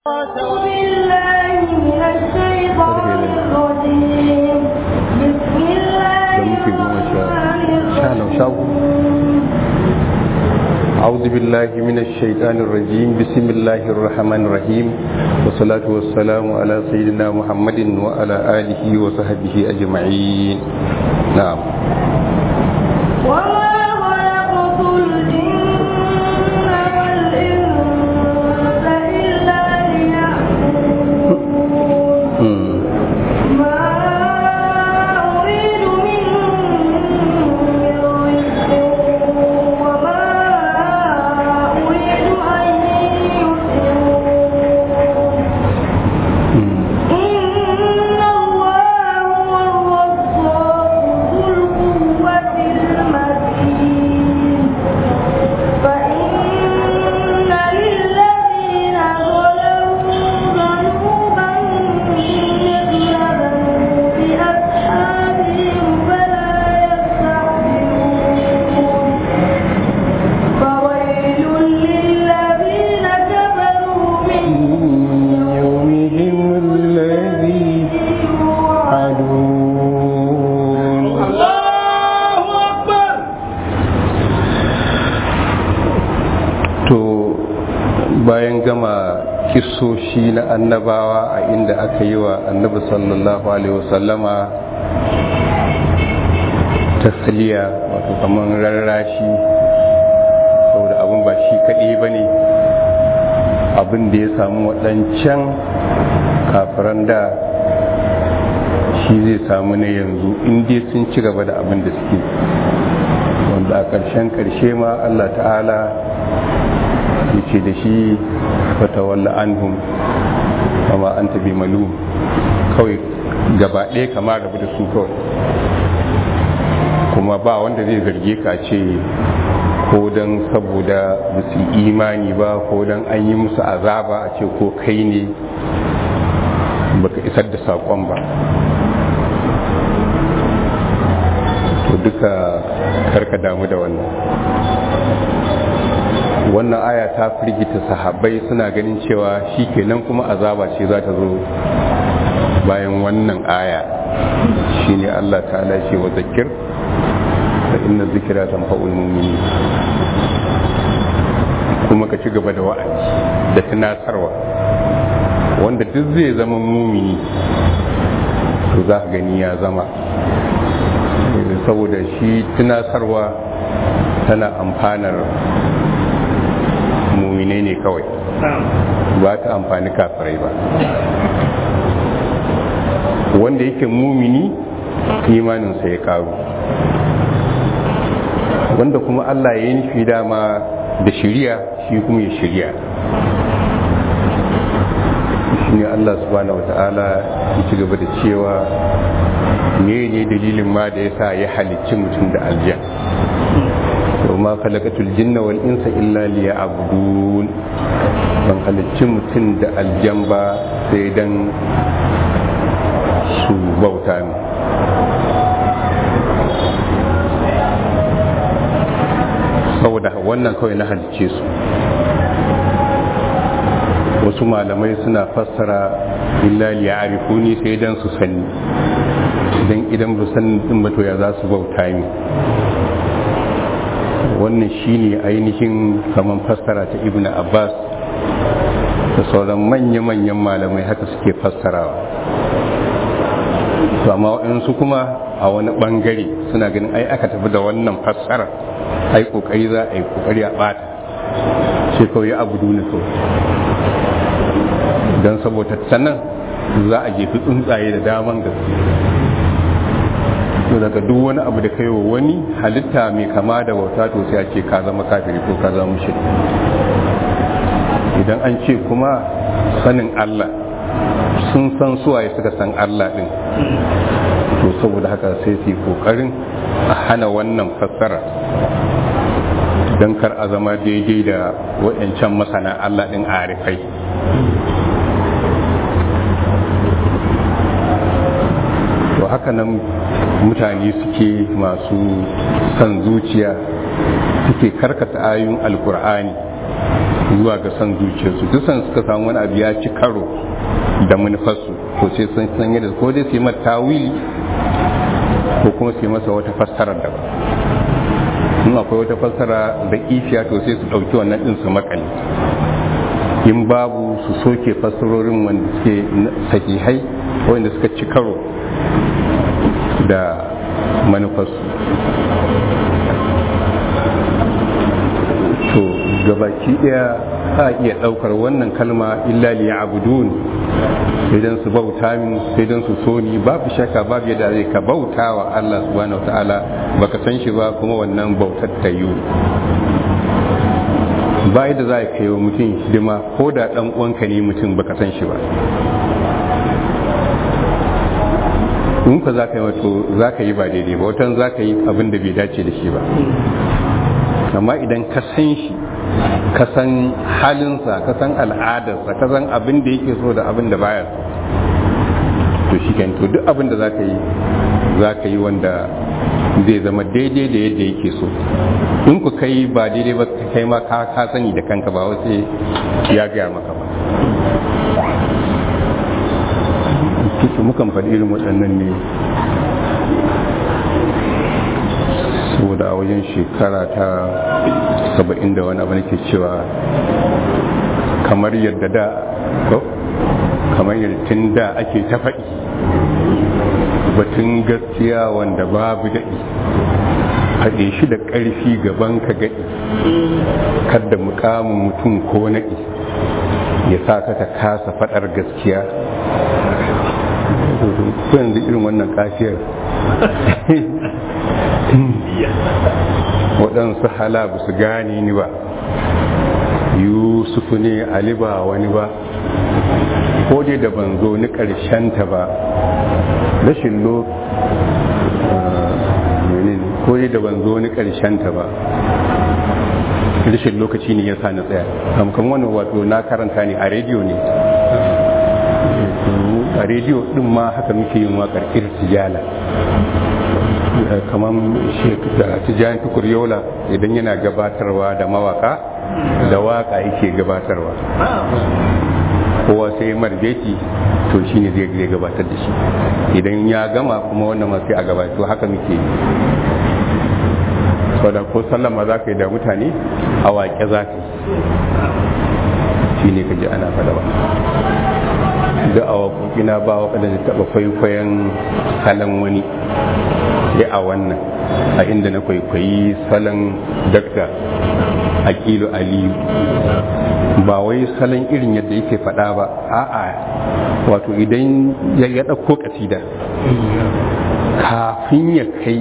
أعوذ بالله من الشيطان الرجيم بسم الله الرحمن الرحيم أعوذ بالله من الشيطان الرجيم بسم الله الرحمن الرحيم والصلاة والسلام على سيدنا محمد وعلى آله وصحبه أجمعين نعم وما خلقت الجن والإنس إلا ليعبدون مم. ما أريد منهم من رزق وما أريد أن يطعمون مم. إن الله هو الرزاق ذو القوة المتين فإن للذين ظلموا ذنوبا مثل ذنوب أصحابهم فلا يستعجلون فويل للذين كفروا من يومهم الذي يوعدون عدون to bayan gama kisoshi na annabawa a inda aka yi wa annabi sallallahu alaihi wasallama tasliya wato kamar rarrashi saboda abin ba shi kaɗai ba ne abin da ya samu waɗancan kafiran da shi zai samu na yanzu inda sun ci gaba da abin da suke wanda a ƙarshen ƙarshe ma allah ta'ala ya ce da shi fatawalla anhum kama an tabi malu kawai gaba ɗaya kama rabu da su kawai kuma ba wanda zai zarge ka ce ko don saboda ba su yi imani ba ko don an yi musu azaba a ce ko kai ne baka isar da saƙon ba to duka karka damu da wannan wannan aya ta firgita sahabbai suna ganin cewa shi kenan kuma azaba ce za ta zo bayan wannan aya shine Allah ta'ala ce wa zakir da inna zikira tanfa'ul mu'minin kuma ka ci gaba da wa'azi da tunatarwa wanda duk zai zama mumini to za ka gani ya zama saboda shi tunatarwa tana amfanar mumine ne kawai ba ta amfani kafirai ba wanda yake mumini imaninsa ya karu wanda kuma Allah ya yi nufi dama da shirya shi kuma ya shirya shi ne Allah subhanahu wata'ala ya ci gaba da cewa ne ne dalilin ma da ya sa ya halicci mutum da aljan yau ma kalakatul jinna wal insa illa liya abudun ban halicci mutum da aljan ba sai dan su bauta ne saboda wannan kawai na halicce su wasu malamai suna fassara illa liya'rifuni sai dan su sani idan idan ba san din ba to ya za su bauta ni wannan shine ainihin kaman fassara ta ibnu abbas da sauran manya-manyan malamai haka suke fassarawa to amma waɗansu kuma a wani ɓangare suna ganin ai aka tafi da wannan fassara ai ƙoƙari za a yi ƙoƙari a ɓata sai kawai ya abu duni kawai don saboda sannan za a jefi tsuntsaye da daman gaske to daga duk wani abu da kai wa wani halitta mai kama da bauta to sai a ce ka zama kafiri ko ka zama mushrik idan an ce kuma sanin Allah sun san suwaye suka san Allah din to saboda haka sai su yi kokarin a hana wannan fassara don kar a zama daidai da waɗancan masana Allah din arifai to haka nan mutane suke masu son zuciya suke karkata ayoyin alkur'ani zuwa ga son zuciyarsu duk san suka samu wani abu ya ci karo da manufarsu to sai sun san yadda ko dai su yi mata tawili ko kuma su yi masa wata fassarar da ba in akwai wata fassara da ifiya to sai su ɗauki wannan ɗin su makale in babu su soke fassarorin wanda suke sahihai wanda suka ci karo da manufarsu to gabaki daya a iya daukar wannan kalma illa li ya'budun sai dan su bauta min sai dan su so ni babu shakka babu yadda zai ka bauta wa Allah subhanahu wataala baka san shi ba kuma wannan bautar ta yi ba yadda za ka yi wa mutum hidima ko da dan uwanka ne mutum baka san shi ba in ka za ka yi wato za ka yi ba daidai ba watan za ka yi abin da bai dace da shi ba amma idan ka san shi ka san halinsa ka san al'adarsa ka san abin da yake so da abin da baya so to shi to duk abin da za ka yi za ka yi wanda zai zama daidai da yadda yake so in ku kai ba daidai ba kai ma ka sani da kanka ba wasu ya gaya maka ba kike mukan faɗi irin waɗannan ne saboda a wajen shekara ta saba'in da wani abu nake cewa kamar yadda da ko kamar yadda tun da ake ta faɗi batun gaskiya wanda babu daɗi haɗe shi da ƙarfi gaban ka gaɗi kadda mukamin mutum ko naɗi ya sa ka ka kasa faɗar gaskiya ko yanzu irin wannan kafiyar waɗansu hala ba su gane ni ba yusufu ne ali ba wani ba ko dai da ban zo ni ta ba rashin lo ko dai da ban zo ni ta ba rashin lokaci ne ya sa na tsaya kamkan wani wato na karanta ne a rediyo ne a rediyo din ma haka muke yin waƙar irtijala kamar da tijani tukur yola idan yana gabatarwa da mawaka da waka yake gabatarwa kowa sai marbeti to shi ne zai gabatar da shi idan ya gama kuma wannan ma sai a gabatar to haka muke yi da ko sallama za ka yi da mutane a waƙe za ka yi shi ne ka ji ana faɗa ba da a waƙoƙina ba waɗanda da taɓa kwaikwayon salon wani sai a wannan a inda na kwaikwayi salon dakta aƙilu aliyu ba wai salon irin yadda yake faɗa ba a'a wato idan ya ɗauko ƙasida kafin ya kai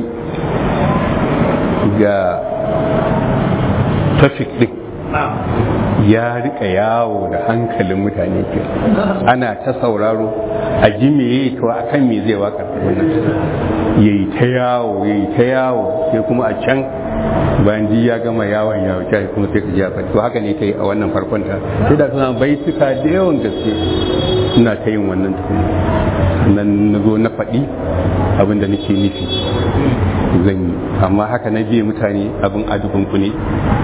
ga tafik ɗin ya rika yawo da hankalin mutane ke ana ta sauraro a ji me yayi to akan me zai waka yayi ta yawo yayi ta yawo sai kuma a can bayan ji ya gama yawon yawo kai kuma sai ka ji a to haka ne ta yi a wannan farkon ta sai da suna baituka da yawan gaske suna ta yin wannan tukuni nan na zo na faɗi abin da nake nufi zan yi amma haka na biye mutane abin adubinku ne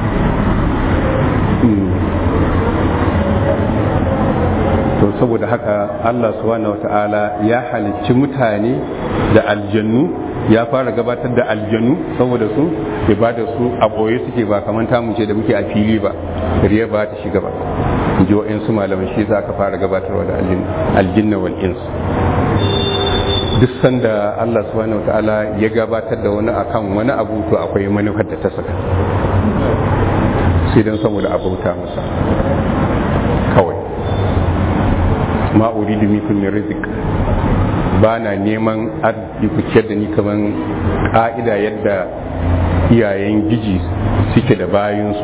to saboda haka Allah subhanahu wata'ala ya halicci mutane da aljannu ya fara gabatar da aljannu saboda su ibada su a boye suke ba kamar tamu ce da muke a fili ba riya ba ta shiga ba ji wa'insu malaman shi za ka fara gabatarwa da aljinna wal ins duk sanda Allah subhanahu wata'ala ya gabatar da wani akan wani abu to akwai manufar da ta saka sai don saboda abauta masa kawai ma uridu minkum min rizq ba na neman arziki ku ciyar da ni kaman ka'ida yadda iyayen giji suke da bayansu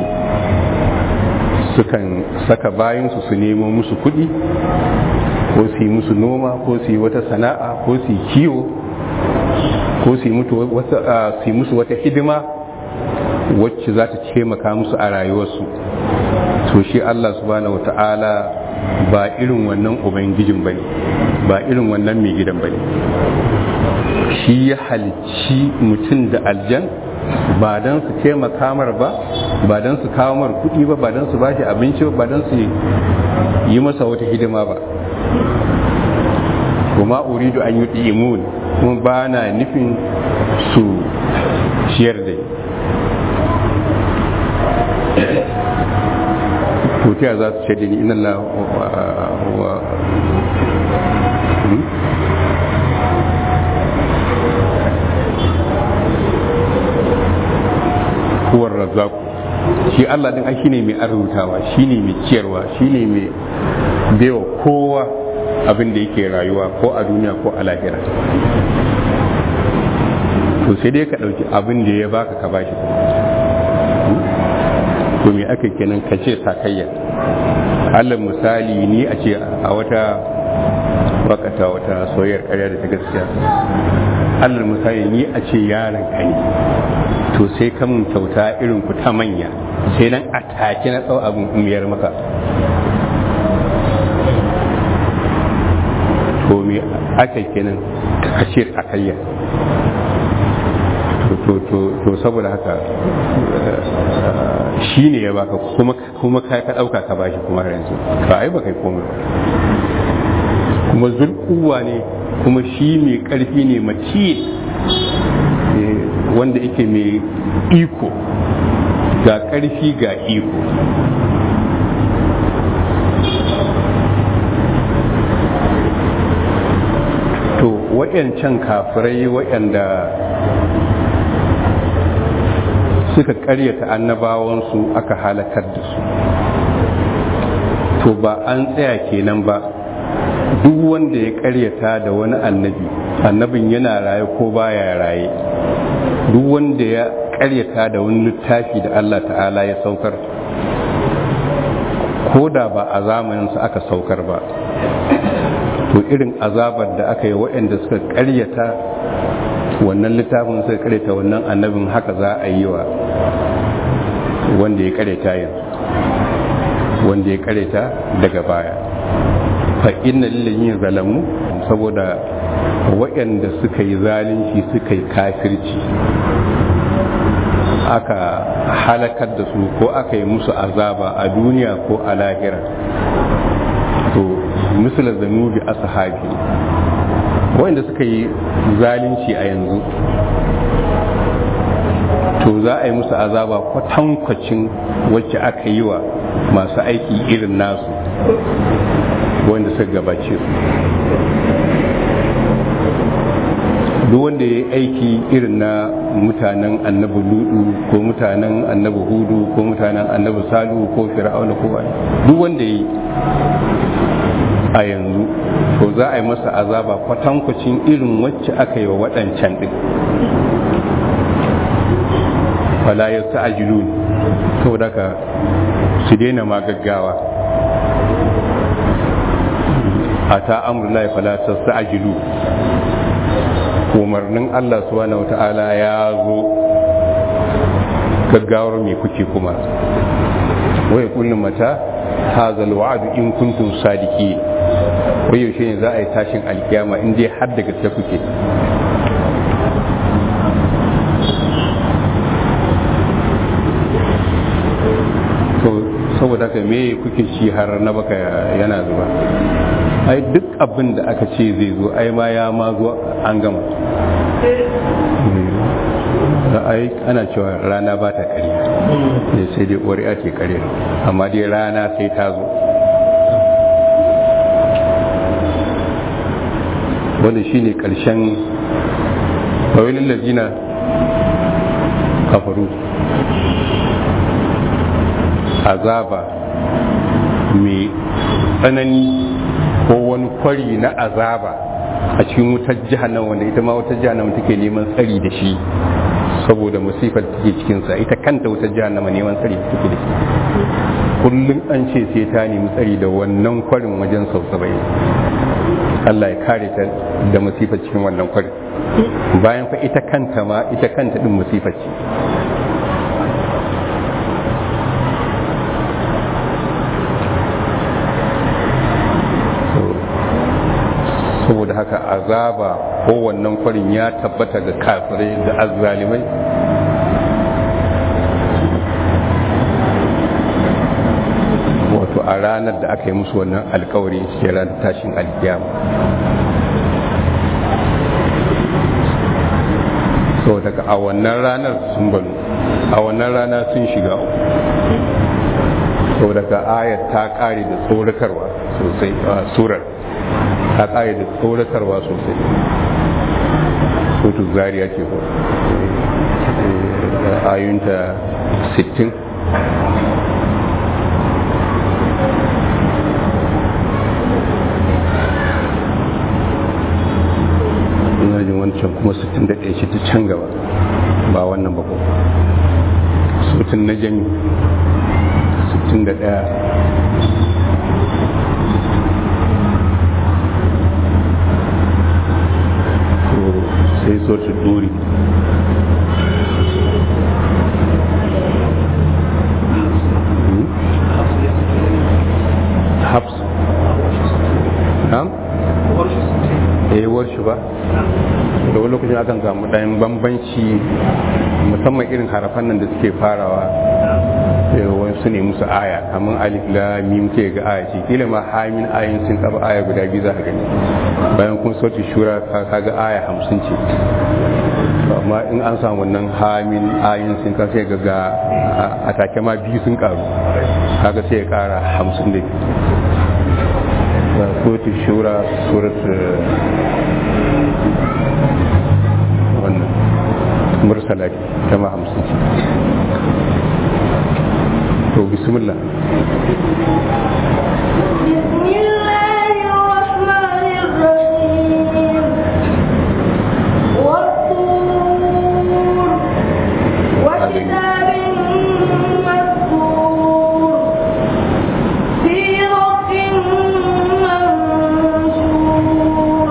sukan saka bayansu su nemo musu kuɗi ko su yi musu noma ko su yi wata sana'a ko su yi kiwo ko su yi musu wata hidima wacce za ta taimaka musu a rayuwarsu to shi Allah subhanahu wata'ala ba irin wannan ubangijin bane ba irin wannan mai gidan bane shi ya halicci mutum da aljan ba don su taimaka mar ba ba don su kawo mar kuɗi ba ba don su bashi abinci ba ba don su yi masa wata hidima ba kuma uridu an yi imun kuma ba na nufin su ciyar da to za su ce da ni inna Allah wa huwar razzaku shi Allah din ai shine mai arzutawa shine mai ciyarwa shine mai baiwa kowa abin da yake rayuwa ko a duniya ko a lahira to sai dai ka ɗauki abin da ya baka ka bashi to me aka kenan ka ce sakayya Allah misali ni a ce a wata wakata wata soyayyar karya da ta gaskiya Allah misali ni a ce yaron ka ne to sai ka mun kyauta irin ku ta manya sai nan a take na tsau abin umiyar maka to me aka kenan ka ce sakayya to saboda haka shi ne ya baka kuma ka ka ɗauka ka bashi kuma har yanzu ba ai ba kai komai ba kuma zulkuwa ne kuma shi mai ƙarfi ne mace wanda yake mai iko ga ƙarfi ga iko to waɗancan kafirai waɗanda suka karyata annabawansu aka halakar da su to ba an tsaya kenan ba duk wanda ya karyata da wani annabi annabin yana raye ko baya raye duk wanda ya karyata da wani littafi da Allah ta'ala ya saukar ko da ba a zamaninsa aka saukar ba to irin azabar da aka yi waɗanda suka karyata wannan littafin suka karyata wannan annabin haka za a yi wa wanda ya karyata yanzu wanda ya karyata daga baya fa inna lillahi zalamu saboda waɗanda suka yi zalunci suka yi kafirci aka halakar da su ko aka yi musu azaba a duniya ko a lahira to misal zanubi ashabi wanda suka yi zalunci a yanzu to za a yi musu azaba kwatankwacin wacce aka yi wa masu aiki irin nasu wanda suka gabace su duk wanda ya yi aiki irin na mutanen annabi ludu ko mutanen annabi hudu ko mutanen annabi salu ko fir'auna ko duk wanda ya yi a yanzu to za a yi masa azaba kwatankwacin irin wacce aka yi wa waɗancan ɗin fala ya ta ajilu saboda ka su daina ma gaggawa a ta amurla fala ta ajilu umarnin Allah subhanahu wata'ala ya zo gaggawar mai kuke kuma wai kullum mata hazal wa'adu in kuntum sadiki wai yaushe ne za a yi tashin alkiyama in dai har da gaske kuke to saboda haka me kuke ci har na baka yana zuba ai duk abin da aka ce zai zo ai ma ya ma zo an gama da ai ana cewa rana ba ta kare sai dai ƙwari'a ce kare amma dai rana sai ta zo wanda shi ne ƙarshen fawilin lajina kafaru azaba mai tsanani ko wani kwari na azaba a cikin wutar jihannama wanda ita ma wutar jihannama take neman tsari da shi saboda musifar take cikinsa ita kanta wutar jihannama neman tsari da take da shi kullum an ce sai ta nemi tsari da wannan kwarin wajen sau saba'in Allah ya kare ta da musifar cikin wannan kwarin bayan fa ita kanta ma ita kanta din musifar ce saboda haka azaba ko wannan kwarin ya tabbata ga kafirai da azzalimai ranar da aka yi musu wannan alkawari cikin ranar tashin alkiyama so daga a wannan ranar sun banu a wannan rana sun shiga so daga ayar ta kare da tsoratarwa sosai a surar ta kare da tsoratarwa sosai sotu zariya ce ko ayunta 60 ina jin wancan kuma 61 ce ta can gaba ba wannan ba ko sutun na jami 61 sai sotu duri habs na'am eh warshi ba da wani lokacin akan samu ɗayan bambanci musamman irin harafan nan da suke farawa su ne musu aya kamar alif la mim ke ga aya ce kila ma hamin ayin sun taba aya guda biyu za ka gani bayan kun sauti shura ka ga aya hamsin ce amma in an samu wannan hamin ayin sun ka sai ga a take ma biyu sun karu kaga sai ya kara hamsin da biyu suratu shura suratu wannan mursala ta ma hamsin ce to bismillah بسم الله الرحمن الرحيم والطور وكتاب مسكور في رق منشور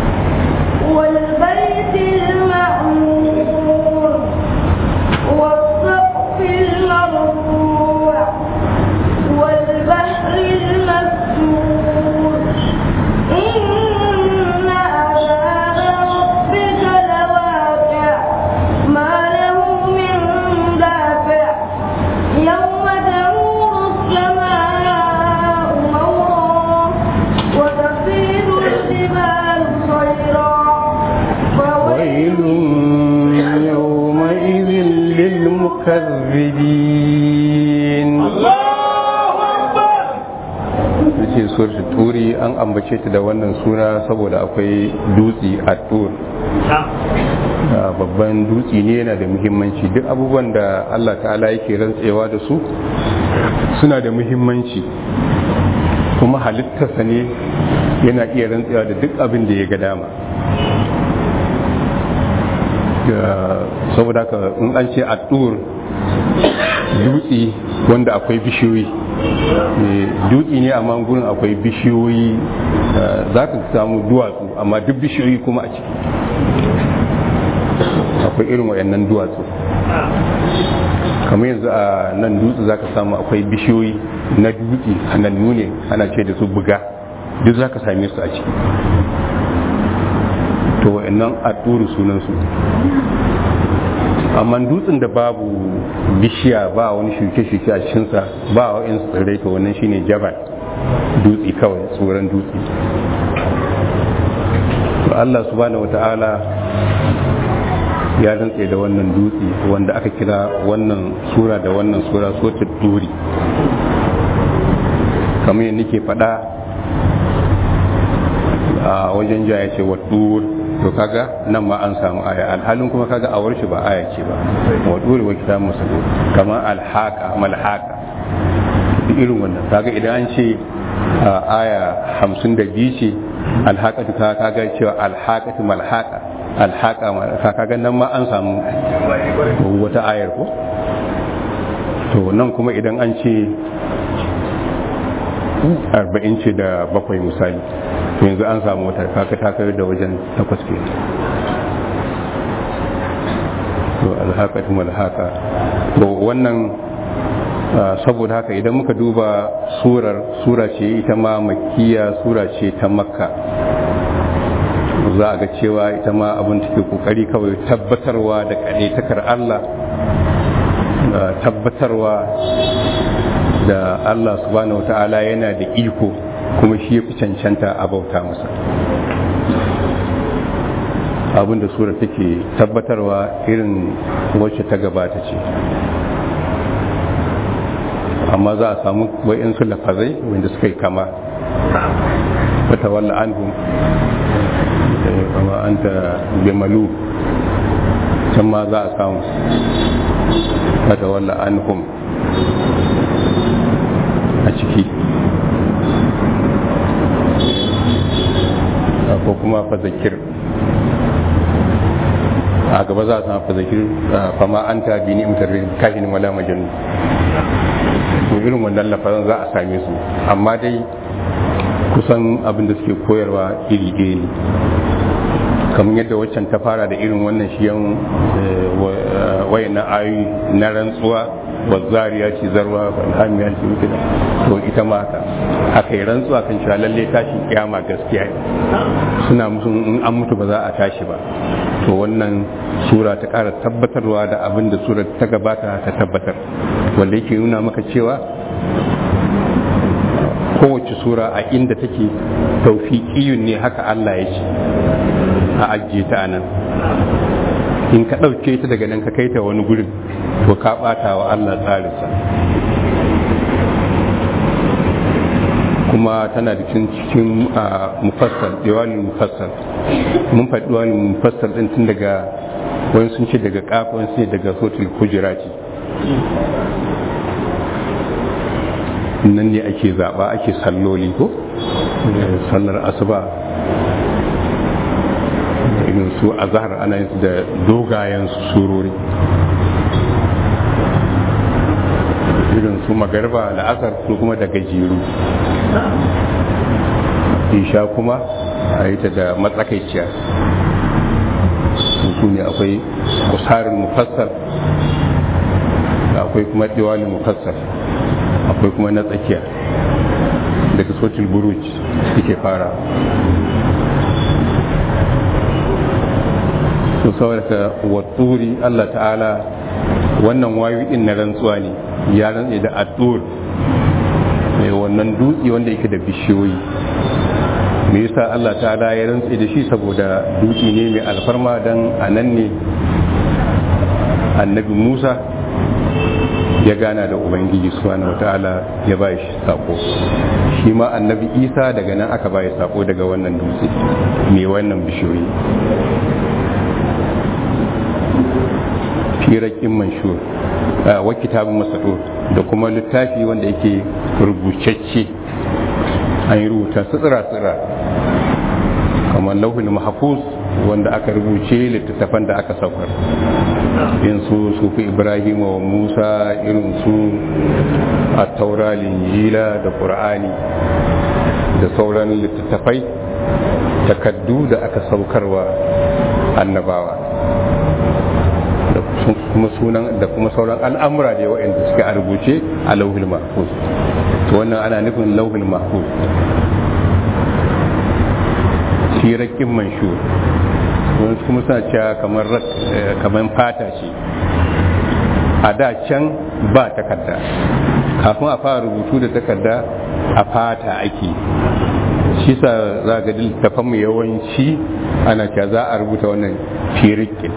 والبيت المعمور والسقف المرفوع والبحر المسجور إن عذاب ربك لواقع ما له من دافع يوم تمور السماء مورا وتفيض الجبال صيرا ويل يومئذ للمكذبين ce surat turi an ambace ta da wannan suna saboda akwai dutse a tur babban dutse ne yana da muhimmanci duk abubuwan da Allah ta'ala yake rantsewa da su suna da muhimmanci kuma halittarsa ne yana iya rantsewa da duk abin da ya ga dama saboda haka in an ce a tur dutse wanda akwai bishiyoyi dutse ne amma gurin akwai bishiyoyi za ka samu duwatsu amma duk bishiyoyi kuma a ciki akwai irin wayannan duwatsu kamar yanzu a nan dutse za ka samu akwai bishiyoyi na dutse hanannu ne ana ce da su buga duk za ka same su a ciki to wayannan a turu sunansu amma dutsen da babu bishiya ba wani shuke-shuke a cikinsa ba wa in tsirrai to wannan shine jabal dutse kawai tsoron dutse to Allah subhanahu wata'ala ya rantse da wannan dutse wanda aka kira wannan sura da wannan sura sotar duri kamar yadda nake faɗa a wajen jaya ce wa to kaga nan ma an samu aya alhalin kuma kaga a warshi ba aya ce ba wa dole wa kitab musulun kamar alhaka malhaka irin wannan kaga idan an ce aya hamsin da biyu ce alhaka ta kaga cewa alhaka malhaka alhaka malhaka kaga nan ma an samu wata ayar ko to nan kuma idan an ce arba'in ce da bakwai misali yanzu an samu wata kaka ta kai da wajen takwas ke to alhaqatu malhaqa to wannan saboda haka idan muka duba surar sura ce ita ma makkiya sura ce ta makka za a ga cewa ita ma abin take kokari kawai tabbatarwa da takar Allah tabbatarwa da Allah subhanahu ta'ala yana da iko kuma shi ya fi cancanta a bauta masa abinda sura take tabbatarwa irin wacce ta gabata ce amma za a samu wa'insu lafazai wanda suka yi kama wata walla an kama an ta bimalu can ma za a samu wata walla an a ciki ko kuma fazakir a gaba za a samu fazakir fama an ta bi ni'imtar kafin wala majanu to irin wannan lafazan za a same su amma dai kusan abin da suke koyarwa iri ɗaya ne kamar yadda waccan ta fara da irin wannan shiyan wayannan ayoyi na rantsuwa wazzariya ce zarwa alhamiya ce wuce to ita ma haka aka yi rantsuwa kan cewa lalle tashin kiyama gaskiya ne suna musu in an mutu ba za a tashi ba to wannan sura ta ƙara tabbatarwa da abin da sura ta gabata ta tabbatar wanda yake nuna maka cewa kowace sura a inda take taufiƙiyun ne haka Allah ya ce a ajiye ta nan in ka ɗauke ta daga nan ka kai ta wani gurin to ka ɓata wa Allah tsarinsa kuma tana da cikin cikin mufassal diwalin mufassal mun faɗi diwalin mufassal ɗin tun daga wani sun ce daga ƙafa wani sun ce daga sotul kujirati nan ne ake zaɓa ake salloli ko sallar asuba irin su a zahar ana yin da dogayen surori irin su magarba da asar su kuma da gajeru isha kuma a yi ta da matsakaiciya su ne akwai kusarin mufassar akwai kuma diwalin mufassar akwai kuma na tsakiya daga sotil buruj suke fara su saurata watsuri Allah ta'ala wannan wayo din na rantsuwa ne ya rantse da addur mai wannan dutse wanda yake da bishiyoyi me yasa Allah ta'ala ya rantse da shi saboda dutse ne mai alfarma dan anan ne annabi Musa ya gana da ubangiji subhanahu wataala ya ba shi sako shi ma annabi isa daga nan aka ba sako daga wannan dutse mai wannan bishiyoyi firakin manshur wa kitabun masadur da kuma littafi wanda yake rubucacce an yi rubuta tsira-tsira kamar lauhin mahfuz wanda aka rubuce littattafan da aka saukar irin su sufi ibrahim wa musa irin su a taura linjila da qur'ani da sauran littattafai takaddu da aka saukarwa annabawa da kuma sunan da kuma sauran al'amura da waɗanda suke a rubuce a lauhul mahfuz to wannan ana nufin lauhul mahfuz firakin manshur wani kuma suna cewa kamar kamar fata ce a da can ba takarda kafin a fara rubutu da takarda a fata ake shi sa za ga littafan mu yawanci ana cewa za a rubuta wannan firikin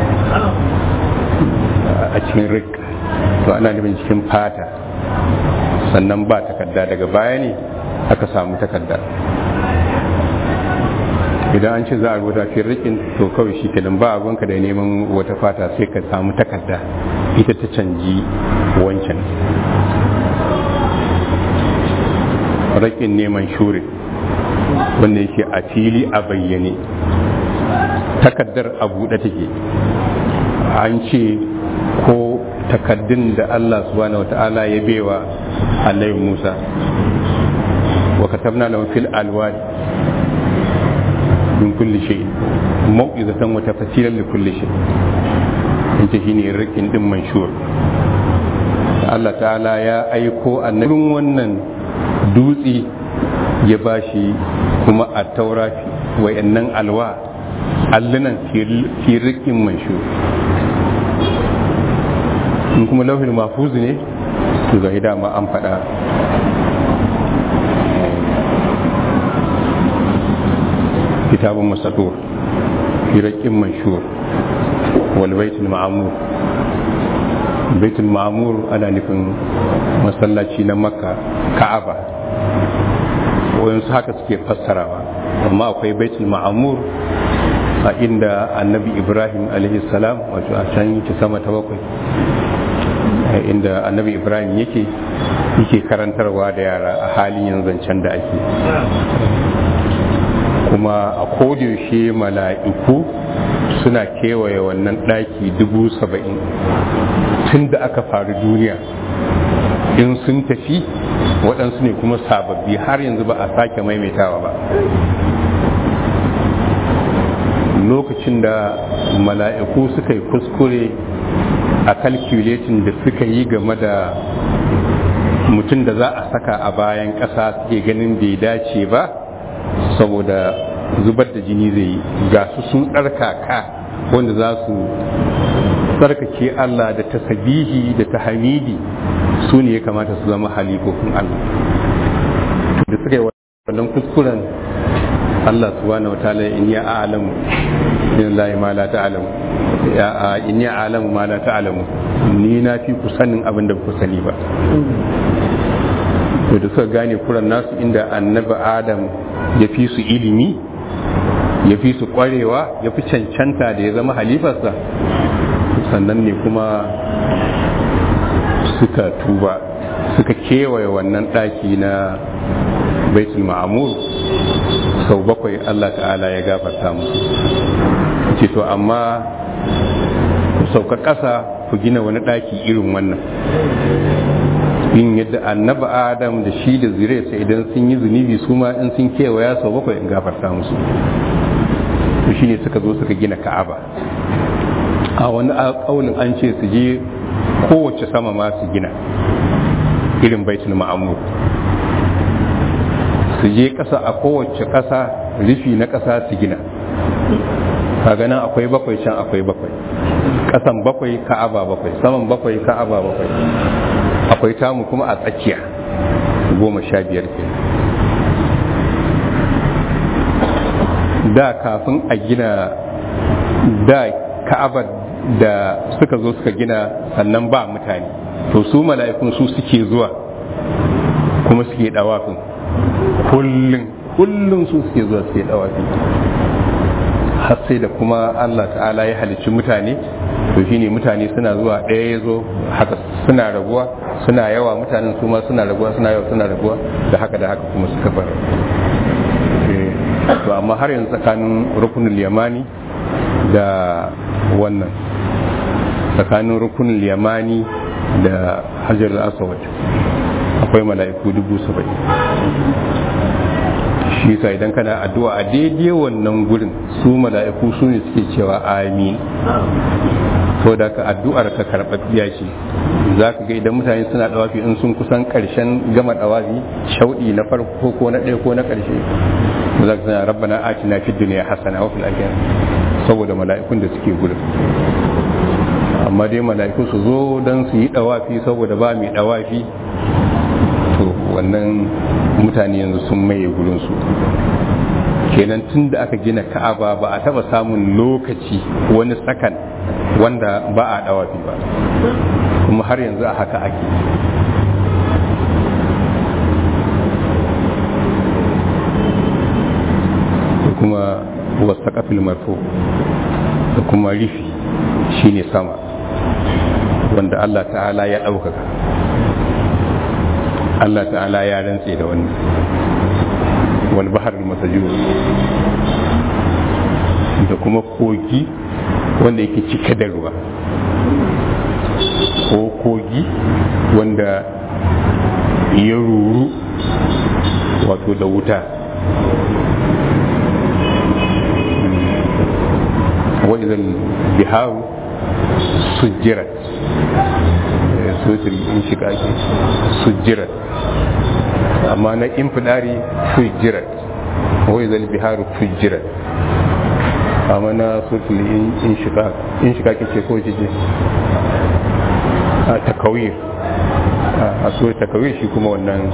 a cikin rik to ana nufin cikin fata sannan ba takarda daga baya ne aka samu takarda idan an ce za a rubuta fi rikin to kawai shi kenan ba abinka da neman wata fata sai ka samu takarda ita ta canji wancan rakin neman shuri wanda yake a fili a bayyane takardar a buɗe take an ce ko takaddun da Allah subhanahu wa ta'ala ya bewa annabi Musa wa katabna lahu fil alwadi min kulli shay mau'izatan wa tafsilan li kulli shay ita shine rikin din manshur Allah ta'ala ya aiko annabin wannan dutse ya bashi kuma a taura wayannan alwa allunan fi rikin manshur in kuma lauhin mafuzu ne to ga dama an faɗa kitabun masadur firakin manshur wal baitul ma'amur baitul ma'amur ana nufin masallaci na makka ka'aba wayansu haka suke fassarawa amma akwai baitul ma'amur a inda annabi ibrahim salam wato a can yake sama ta bakwai inda annabi ibrahim yake yake karantarwa da yara a halin yanzu zancen da ake kuma a kodiyoshe mala'iku suna kewaye wannan ɗaki dubu saba'in tun da aka faru duniya in sun tafi waɗansu ne kuma sababbi har yanzu ba a sake maimaitawa ba lokacin da mala'iku suka yi kuskure a calculating da suka yi game da mutum da za a saka a bayan ƙasa suke ganin bai dace ba saboda zubar da jini zai yi ga su sun tsarkaka wanda za su tsarkake Allah da tasabihi da tahamidi su ne ya kamata su zama halifofin Allah da suka yi wannan kuskuren Allah subhanahu wataala in ya a'lamu in la ma la ta'lamu ya in ya a'lamu ma la ta'lamu ni na fi ku sanin abin da ku sani ba to da suka gane kuran nasu inda annabi Adam ya fi su ilimi ya fi su kwarewa ya fi cancanta da ya zama halifarsa sannan ne kuma suka tuba suka kewaye wannan ɗaki na baitul ma'amur sau bakwai Allah ta'ala ya gafarta musu ce to amma ku sauka ƙasa ku gina wani ɗaki irin wannan yin yadda annaba adam da shi da zuriyarsa idan sun yi zunubi su ma in sun kewaya sau bakwai in gafarta musu to shine suka zo suka gina ka'aba a wani ƙaunin an ce su je kowace sama ma su gina irin baitul ma'amur su je ƙasa a kowace ƙasa rufi na ƙasa su gina kaga nan akwai bakwai can akwai bakwai ƙasan bakwai ka'aba bakwai saman bakwai ka'aba bakwai akwai tamu kuma a tsakiya goma sha biyar ke da kafin a gina da ka'abar da suka zo suka gina sannan ba mutane to su mala'ikun su suke zuwa kuma suke dawafin kullum kullum su suke zuwa suke dawafi har sai da kuma Allah ta'ala ya halicci mutane to shine mutane suna zuwa ɗaya ya zo haka suna raguwa suna yawa mutanen su ma suna raguwa suna yawa suna raguwa da haka da haka kuma suka bar to amma har yanzu tsakanin rukunin yamani da wannan tsakanin rukunin yamani da hajar aswad akwai mala'iku dubu saba'in shi sa idan kana addu'a a daidai wannan gurin su mala'iku su ne suke cewa amin to da ka addu'ar ka karɓaɓɓiya ce za ka ga idan mutane suna ɗawafi in sun kusan ƙarshen gama ɗawafi shauɗi na farko ko na ɗaya ko na ƙarshe za ka sana rabbana atina fid dunya hasana wa fil akhirah saboda mala'ikun da suke gurin amma dai mala'iku su zo don su yi ɗawafi saboda ba mai ɗawafi to wannan mutane yanzu sun maye gurinsu kenan tun da aka gina ka'aba ba a taba samun lokaci wani sakan wanda ba a dawafi ba kuma har yanzu a haka ake da kuma wasa kafin marfo da kuma rifi shine sama wanda Allah ta'ala ya ɗaukaka Allah ta'ala ya rantse da wannan wal bahar masajur da kuma kogi wanda yake cike da ruwa ko kogi wanda ya ruru wato da wuta wa idan biharu sujjirat sotil in shiga ake sujjirat amma na infidari fujirat wai zal biharu fujirat amma na sotil in shiga in shiga kake ko jije a takawir a so takawir shi kuma wannan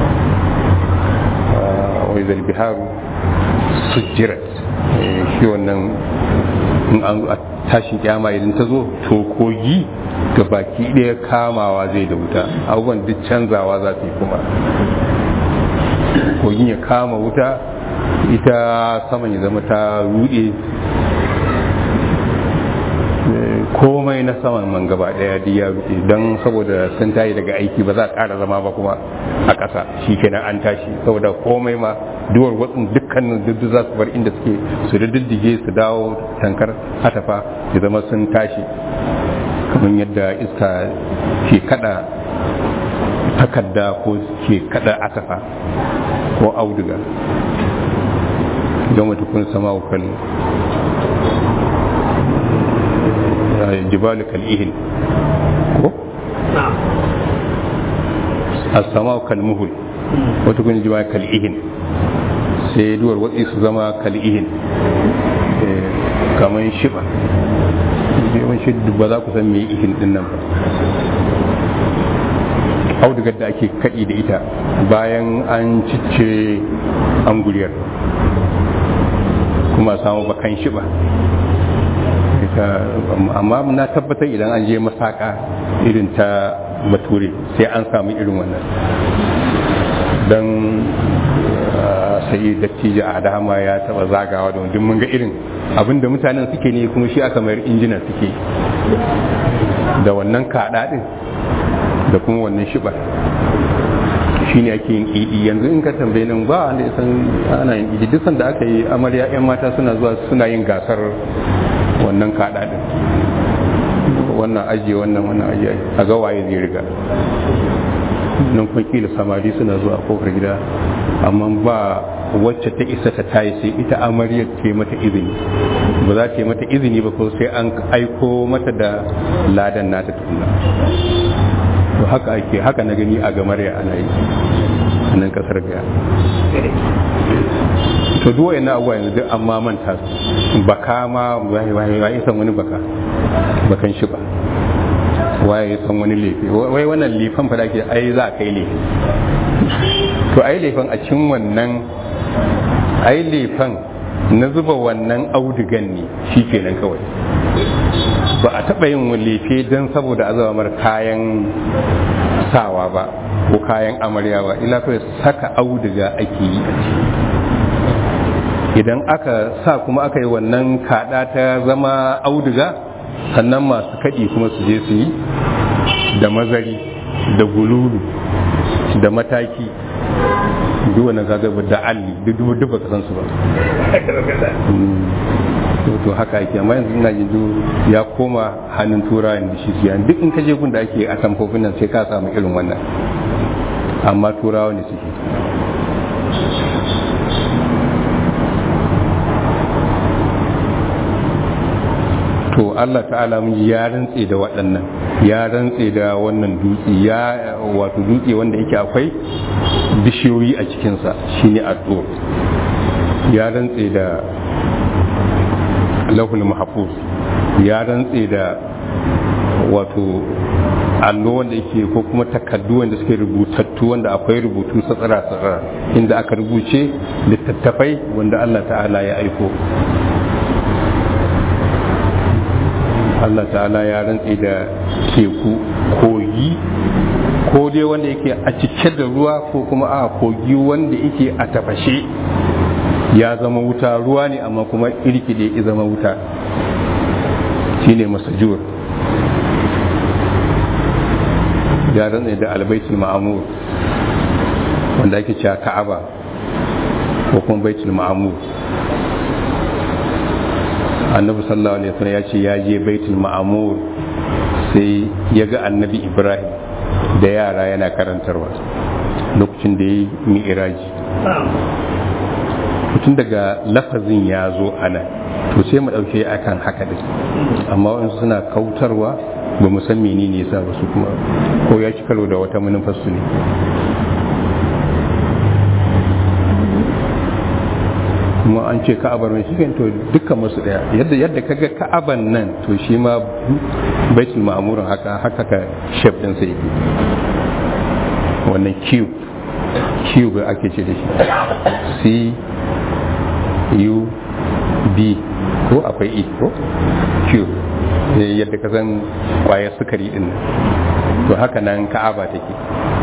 wai zalbiharu sujjirat shi wannan in an a tashin kyama idan ta zo to kogi ga baki ɗaya kamawa zai da wuta abubuwan duk canzawa za su yi kuma kogin ya kama wuta ita saman ya zama ta rude komai na saman man gaba daya duk ya rufe don saboda sun tayi daga aiki ba za a ƙara zama ba kuma a ƙasa shi kenan an tashi saboda komai ma duwar watsin dukkanin duk za su bar inda suke su diddige su dawo tankar hatafa ya zama sun tashi kamar yadda iska ke kada takarda ko ke kada atafa ko auduga don wata kun sama kan jibalu kal'ihin ko? as-sama kalmuhul wata kun jibalu kal'ihin sai duwar watsi su zama kal'ihin kamar shiba yawan shi ba za ku san me ihin din nan ba audugar da ake kaɗi da ita bayan an cicce anguliyar kuma samu bakan shiba amma na tabbatar idan an je masaka irin ta bature sai an samu irin wannan don sai dattijo a dama ya taba zagawa da wanda mun ga irin abinda mutanen suke ne kuma shi aka mayar injina suke da wannan kaɗa ɗin da kuma wannan shiba shi ne ake yin idi yanzu in ka tambaye nan ba wanda san ana yin idi duk da aka yi amarya 'yan mata suna zuwa suna yin gasar wannan kaɗa ɗin wannan ajiye wannan wannan ajiye a ga waye zai riga nan kuma kila samari suna zuwa kofar gida amma ba wacce ta isa ta tayi sai ita amaryar ta mata izini ba za ta yi mata izini ba ko sai an aiko mata da ladan nata tukuna to haka ake haka na gani a gamarya ana yi a nan kasar gaya to duk wayan abubuwa yanzu duk amma manta su baka ma waye waye waye san wani baka bakan shi ba waye san wani lefe wai wannan lefan fa da ke ai za a kai lefe to ai lefan a cikin wannan ai lefan na zuba wannan audugan ne shi kenan kawai ba a taɓa yin lefe don saboda azamar kayan sawa ba ko kayan amarya ba ila kawai saka auduga ake yi a ciki idan aka sa kuma aka yi wannan kaɗa ta zama auduga sannan masu kaɗi kuma su je su yi da mazari da gululu da mataki duk wani gagaba da alli duk duk baka san su ba to haka ake amma yanzu ina jin ya koma hannun turawa da shi siya duk in ka je gun da ake a tamfofin nan sai ka samu irin wannan amma turawa ne suke to Allah ta'ala mun ya rantse da waɗannan ya rantse da wannan dutse ya wato dutse wanda yake akwai bishiyoyi a cikinsa shine addu'a ya rantse da lahul mahfuz ya rantse da wato allo wanda yake ko kuma takaddu wanda suke rubutattu wanda akwai rubutu satsara satsara inda aka rubuce littattafai wanda Allah ta'ala ya aiko Allah ta'ala ya rantse da teku kogi ko dai wanda yake a cike da ruwa ko kuma a kogi wanda yake a tafashe ya zama wuta ruwa ne amma kuma irkide ya zama wuta shine masajur ya rantse da albaitul ma'amur wanda ake cewa ka'aba ko kuma baitul ma'amur annabi sallallahu alaihi wasallam ya ce ya je baitul ma'amur sai ya ga annabi ibrahim da yara yana karantarwa lokacin da ya yi mi'iraji tun daga lafazin ya zo ana to sai mu ɗauke akan haka din amma wasu suna kautarwa ba mu san menene yasa ba su kuma ko ya ci karo da wata manufarsu ne kuma an ce ka'abar mai shi to dukkan masu daya yadda yadda kaga ka'aban nan to shi ma baitul ma'murin haka haka ka shef din sa yake wannan q q ga ake ce da shi c u b ko akwai e ko q yadda ka san kwayar sukari din to haka nan ka'aba take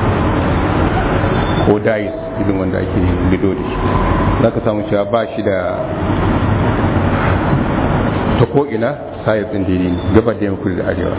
ko dais irin wanda ake lido da shi za ka samu cewa ba shi da ta ko'ina sayar ɗin daidai ne gaba da yankuri da arewa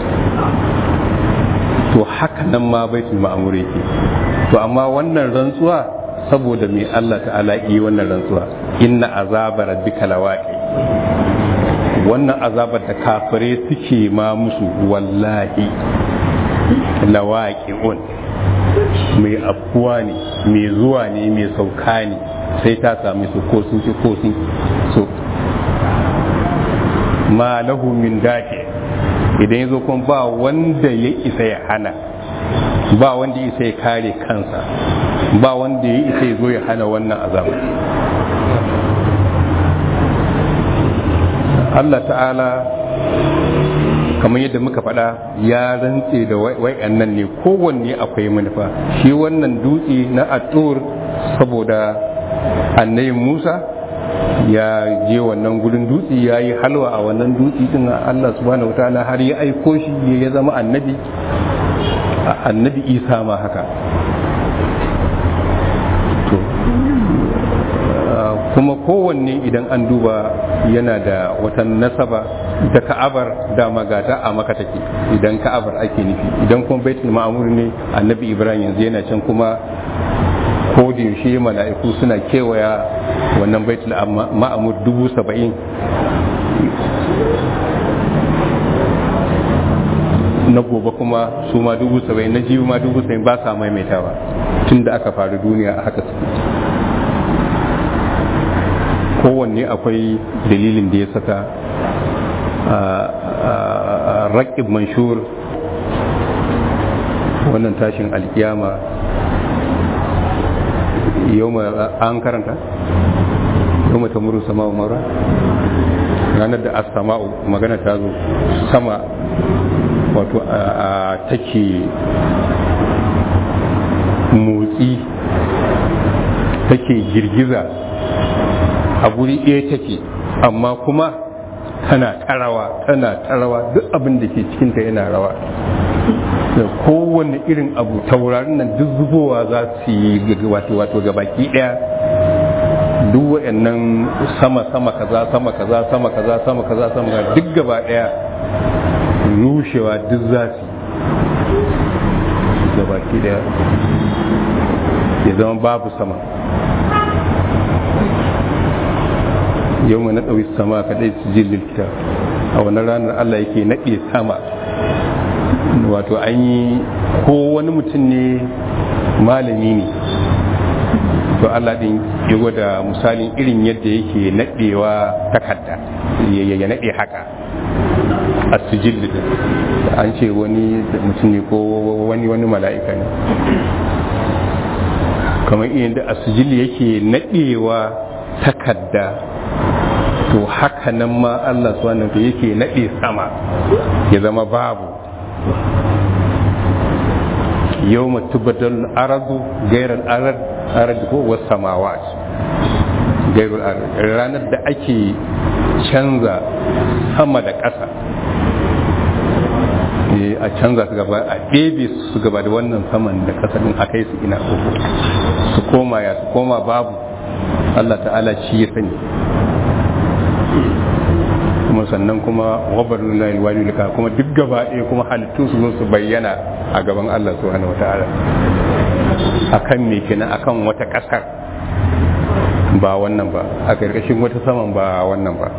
to haka nan ma baitul ma'amur yake to amma wannan rantsuwa saboda mai Allah ta'ala yi wannan rantsuwa inna azabar rabbika lawaqi wannan azabar da kafire suke ma musu wallahi lawaqi'un mai afkuwa ne mai zuwa ne mai sauka ne sai ta sami su ko sun ci ko sun so ma lahu min dafi idan ya zo kuma ba wanda ya isa ya hana ba wanda ya isa ya kare kansa ba wanda ya isa ya zo ya hana wannan azabar Allah ta'ala kamar yadda muka faɗa ya rantse da wa'annan ne kowanne akwai manufa shi wannan dutse na atur saboda annabi musa ya je wannan gudun dutse ya yi halwa a wannan dutse din Allah subhanahu wa ta'ala har ya aiko shi ya zama annabi annabi isa ma haka to kuma kowanne idan an duba yana da wata nasaba da ka'abar dama gata a maka take idan ka'abar ake nufi idan kuma baitul ma'mur ne annabi ibrahim yanzu yana can kuma ko da yaushe mala'iku suna kewaya wannan baitul ma'amur dubu saba'in na gobe kuma su ma dubu saba'in na jibi ma dubu saba'in ba sa maimaitawa tun da aka faru duniya a haka suke kowanne akwai dalilin da ya saka raƙib manshur wannan tashin alkiyama yau an karanta yau ta muru sama wa mara ranar da asama'u magana ta zo sama wato a take motsi take girgiza a guri ɗaya take amma kuma tana tarawa tana tarawa duk abin da ke cikinta yana rawa da kowane irin abu taurarin nan duk zubowa za su yi wato wato gabaki daya duk wayannan sama sama kaza sama kaza sama kaza sama kaza sama kaza duk gaba daya rushewa duk za su gabaki daya ya zama babu sama yau mai na ɗauki sama kaɗai su jillin kita a wannan ranar allah yake naɗe sama wato an yi ko wani mutum ne malami ne to Allah din ya gwada misalin irin yadda yake naɗewa takarda ya naɗe haka a sijil an ce wani mutum ne ko wani wani mala'ika ne kamar irin da a sijil yake naɗewa takarda to haka nan ma Allah subhanahu yake naɗe sama ya zama babu يوم تبدل الأرض غير الأرض أرض هو والسماوات غير الأرض ranar da ake canza sama da ƙasa a canza su gaba a ɗebe su gaba da wannan saman da ƙasa din a kai su ina uku su koma ya su koma babu Allah ta'ala shi ya sani kuma sannan kuma wabar nuna ilwani lika kuma duk gaba ɗaya kuma halittu su zo su bayyana a gaban Allah subhanahu wa ta'ala akan me kenan akan wata ƙasar ba wannan ba a ƙarƙashin wata saman ba wannan ba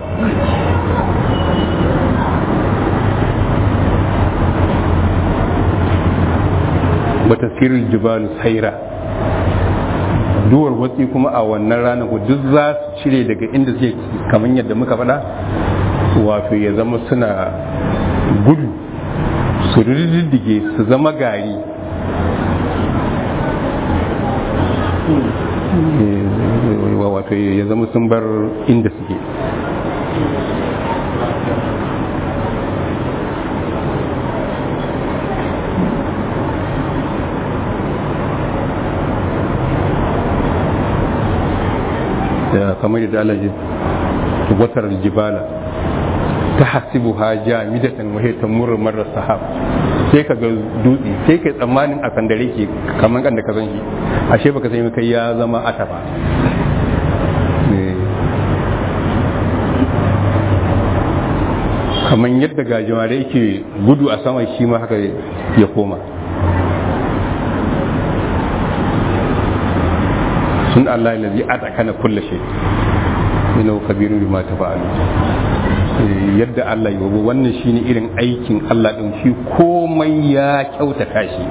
wata sirrin jibalu saira duwar watsi kuma a wannan ranar duk za su cire daga inda zai kamar yadda muka faɗa wato ya zama suna gudu su riddige su zama gari wato ya zama sun bar inda suke kamar da Allah ya watar jibala ta hasibu ha jamidatan wa hiya tamurru marra sahab sai ka ga dutse sai kai tsammanin a sandare ke kamar kan da ka san shi ashe baka san kai ya zama ataba kamar yadda gajimare yake gudu a sama shi ma haka ya koma sun Allah lalzi a tsakana kulle shi ina kabirun bi ma ta fa'alu yadda Allah yi wannan shine irin aikin Allah din shi komai ya kyautata shi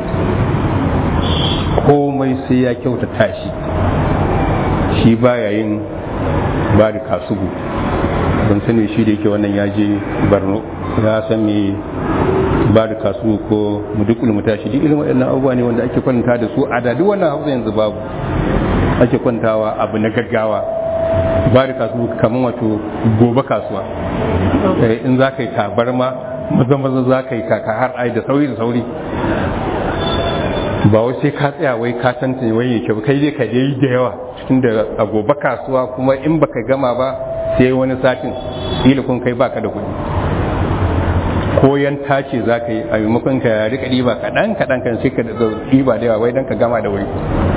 komai sai ya kyautata shi shi baya yin bari kasugu ban sani shi da yake wannan ya je barno ya san me ba da kasu ko mudukul mutashi duk irin waɗannan abubuwa ne wanda ake kwanta da su a da duk wannan hausa yanzu babu ake kwantawa abu na gaggawa ba da kasu kamar wato gobe kasuwa in za ka yi tabarma maza maza za ka yi kaka har ai da sauri da sauri ba wai sai ka tsaya wai ka tantance wai yake kai dai ka dai da yawa cikin da a gobe kasuwa kuma in baka gama ba sai wani satin ila kun kai baka da kuɗi koyan tace za ka yi a maimakon ka rika ɗiba kaɗan kaɗan kan sai ka ɗiba da yawa wai don ka gama da wai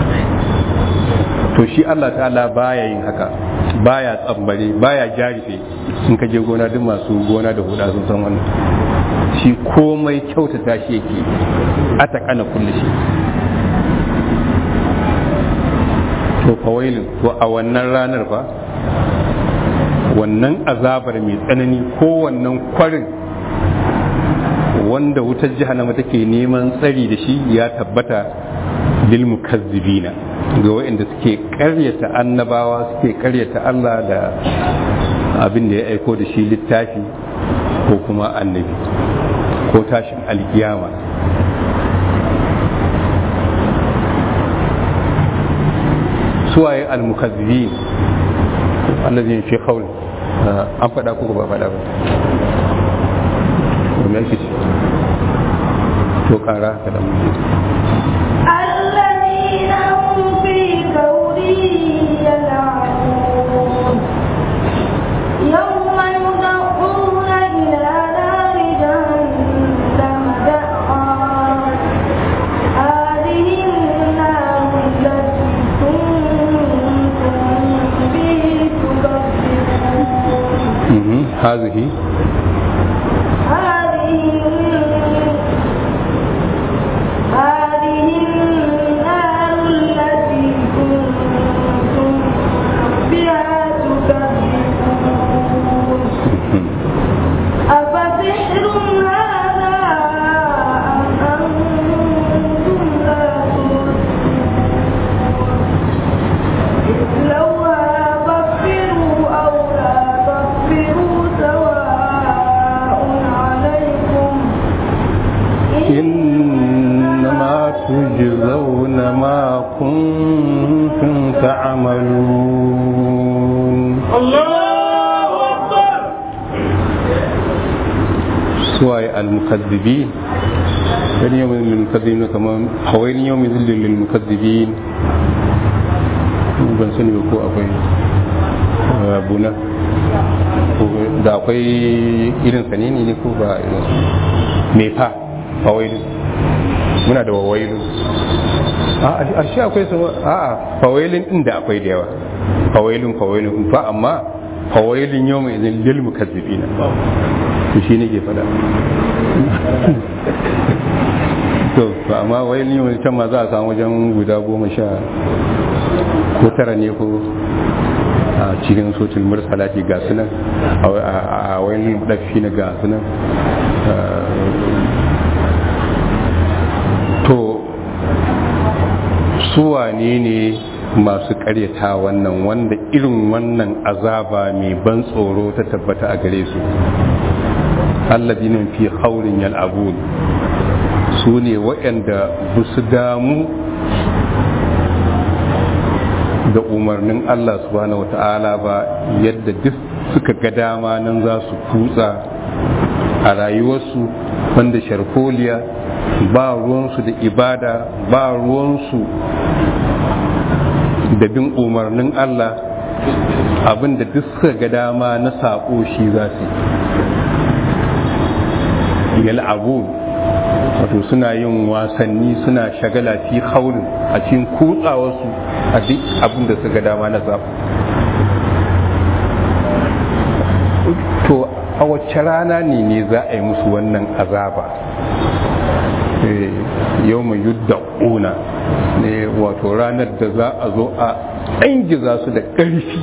to shi Allah ta'ala baya yin haka baya tsambare baya jarife in ka je gona duk masu gona da huda sun san wannan shi komai kyautata shi yake ata kana kulli shi to fawailin to a wannan ranar fa wannan azabar mai tsanani ko wannan kwarin wanda wutar jahannama take neman tsari da shi ya tabbata lil mukazzibina ga waɗanda suke karyata annabawa suke karyata Allah da abin da ya aiko da shi littafi ko kuma annabi ko tashin alkiyama suwaye al-mukazzibin allazin fi qawl an faɗa ko ba faɗa ba me yake ce to ƙara ka da الذين هم في كور يلعبون يوم يدعون إلى نار جهنم دعا هذه النار التي كنتم به تكذبون هذه هذه هذه النار التي كنتم بها تكذبون أفسحر هذا أم أنتم لا تبصرون اصلوها فاصبروا أو لا تصبروا سواء عليكم إنما تجزون ما كنتم تعملون سواء المكذبين كان يوم للمكذبين كما حوالي يوم ذل للمكذبين ban sani ba ko akwai buna da akwai irin sanini ne ko ba irin me fa fawailu muna da wawailu a shi akwai su a a fawailin din da akwai da yawa fawailun fawailun fa amma fawailun yau mai izin lil mukazzibina to shi ne ke fada to ba amma wailin yau can ma za a samu wajen guda goma sha ko tara ne ko a cikin sotul mursalati ga sunan a wailin dafi na ga sunan to suwane ne masu karyata wannan wanda irin wannan azaba mai ban tsoro ta tabbata a gare su alladina fi haurin yal'abun su ne waɗanda ba su damu da umarnin Allah subhanahu wata'ala ba yadda duk suka ga dama nan za su kutsa a rayuwarsu wanda sharkoliya ba ruwansu da ibada ba ruwansu da bin umarnin Allah abin da duk suka ga dama na saƙo shi za su yi yal'abun wato suna yin wasanni suna shagala fi haurin a cikin kutsawarsu a duk abin da suka dama na zaɓu to a wacce rana ne ne za a yi musu wannan azaba yau mai yudda ƙuna ne wato ranar da za a zo a ɗangiza su da ƙarfi